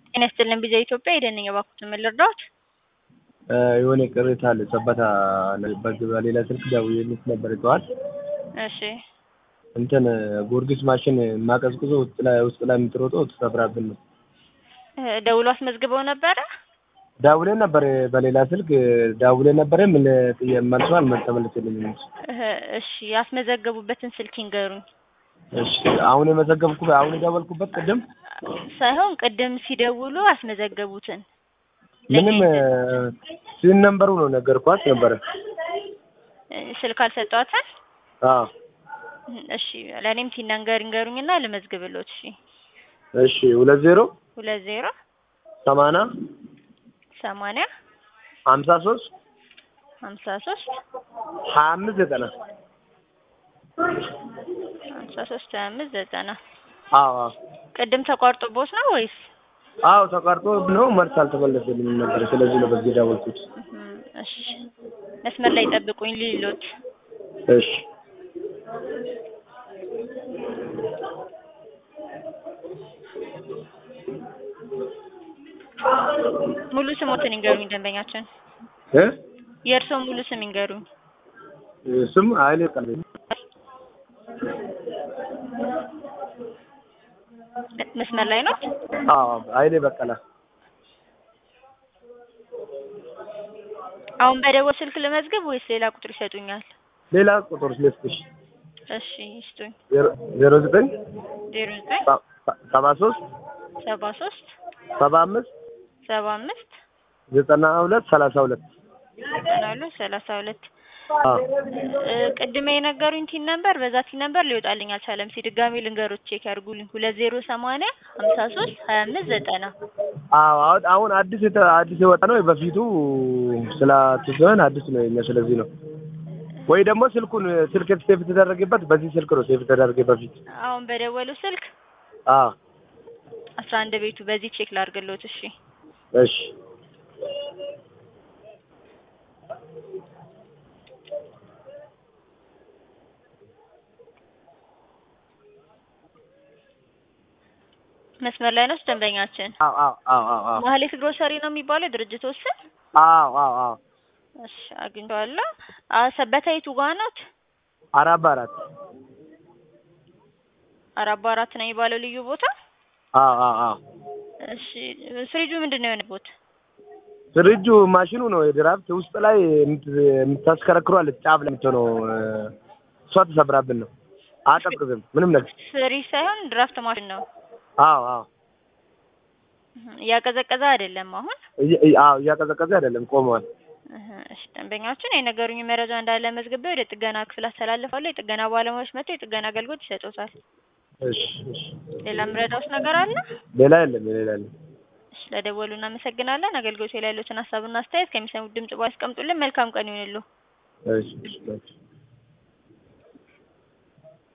ጤና ይስጥልን ቢዛ ኢትዮጵያ የደንኝ እባክዎት ምን ልርዳዎት? የሆነ ቅሬታ አለ ሰበታ በሌላ ስልክ ደውዬልሽ ነበር ጠዋት እሺ እንትን ጊዮርጊስ ማሽን ማቀዝቅዞ ውስጥ ላይ ውስጥ ላይ የምትሮጠው ተሰብራብን ነው። ደውሎ አስመዝግበው ነበረ? ደውለን ነበር በሌላ ስልክ ደውለን ነበረ ምን መልሶ አልተመለሰልኝም። እሺ ያስመዘገቡበትን ስልክ ይንገሩኝ። እሺ አሁን የመዘገብኩ አሁን የደወልኩበት ቅድም ሳይሆን ቅድም ሲደውሉ አስመዘገቡትን ምንም ሲን ነምበሩ ነው ነገርኳት ነበረ። ስልክ አልሰጧትም? አዎ እሺ ለእኔም ሲናገር ይንገሩኝና ልመዝግብሎት። እሺ እሺ ሁለት ዜሮ ሁለት ዜሮ ሰማንያ ሰማንያ ሀምሳ ሶስት ሀምሳ ሶስት ሀያ አምስት ዘጠና ሀምሳ ሶስት ሀያ አምስት ዘጠና አዎ አዎ ቅድም ተቋርጦቦት ነው ወይስ? አዎ ተቋርጦ ነው መልስ አልተመለሰልኝም ነበር። ስለዚህ ነው በዚህ ደወልኩት። እሺ መስመር ላይ ጠብቁኝ ሊሎት እሺ ሙሉ ስሞትን ይንገሩኝ ደንበኛችን። እ የእርስዎ ሙሉ ስም ይንገሩኝ። ስም ኃይሌ ቀልቤ መስመር ላይ ነው? አዎ ኃይሌ በቀለ አሁን በደወል ስልክ ልመዝግብ ወይስ ሌላ ቁጥር ይሰጡኛል? ሌላ ቁጥር ልስጥሽ እሺ ይስጡኝ። ዜሮ ዘጠኝ ዜሮ ዘጠኝ ሰባ ሶስት ሰባ ሶስት ሰባ አምስት ሰባ አምስት ዘጠና ሁለት ሰላሳ ሁለት ዘጠና ሁለት ሰላሳ ሁለት አዎ ቅድሜ የነገሩኝ ቲን ነበር በዛ ቲን ነበር ሊወጣልኝ አልቻለም። እስኪ ድጋሜ ልንገሮች ቼክ ያድርጉልኝ። ሁለት ዜሮ ሰማንያ ሀምሳ ሶስት ሀያ አምስት ዘጠና አዎ አሁን አሁን አዲስ የተ አዲስ የወጣ ነው። በፊቱ ስላትዘን አዲስ ነው የኛ። ስለዚህ ነው ወይ ደግሞ ስልኩን ስልክ ሴፍ የተደረገበት በዚህ ስልክ ነው ሴፍ የተደረገ በፊት። አሁን በደወሉ ስልክ አዎ አስራ አንድ ቤቱ በዚህ ቼክ ላድርግሎት። እሺ እሺ መስመር ላይ ነው ደንበኛችን። አዎ አዎ አዎ አዎ አዎ ማህሌት ግሮሰሪ ነው የሚባለው የድርጅቱ ስም? አዎ አዎ አዎ እሺ አግኝቼዋለሁ። ሰበታ የቱ ጋር ናት? አራት በአራት አራት በአራት ነው የሚባለው ልዩ ቦታ? አዎ አዎ አዎ እሺ ፍሪጁ ምንድን ነው የሆነበት? ፍሪጁ ማሽኑ ነው የድራፍት ውስጥ ላይ የምታስከረክሯለች ጫፍ ላይ የምትሆነው እሷ ተሰብራብን ነው። አያቀዝቅዝም ምንም ነገር። ፍሪጅ ሳይሆን ድራፍት ማሽን ነው። አዎ አዎ እያቀዘቀዘ አይደለም አሁን? አዎ እያቀዘቀዘ አይደለም ቆመዋል። እሺ ደንበኛችን የነገሩኝ መረጃ እንዳለ መዝግቤ ወደ ጥገና ክፍል አስተላልፋለሁ። የጥገና ባለሙያዎች መጥተው የጥገና አገልግሎት ይሰጡታል። እሺ እሺ ሌላ ምረዳውስ ነገር አለ? ሌላ የለም ሌላ የለም። እሺ ለደወሉ እናመሰግናለን። አገልግሎት ላይ ያሉትን ሀሳብና አስተያየት ከሚሰሙት ድምጽ በኋላ ያስቀምጡልን። መልካም ቀን ይሁንልዎ። እሺ እሺ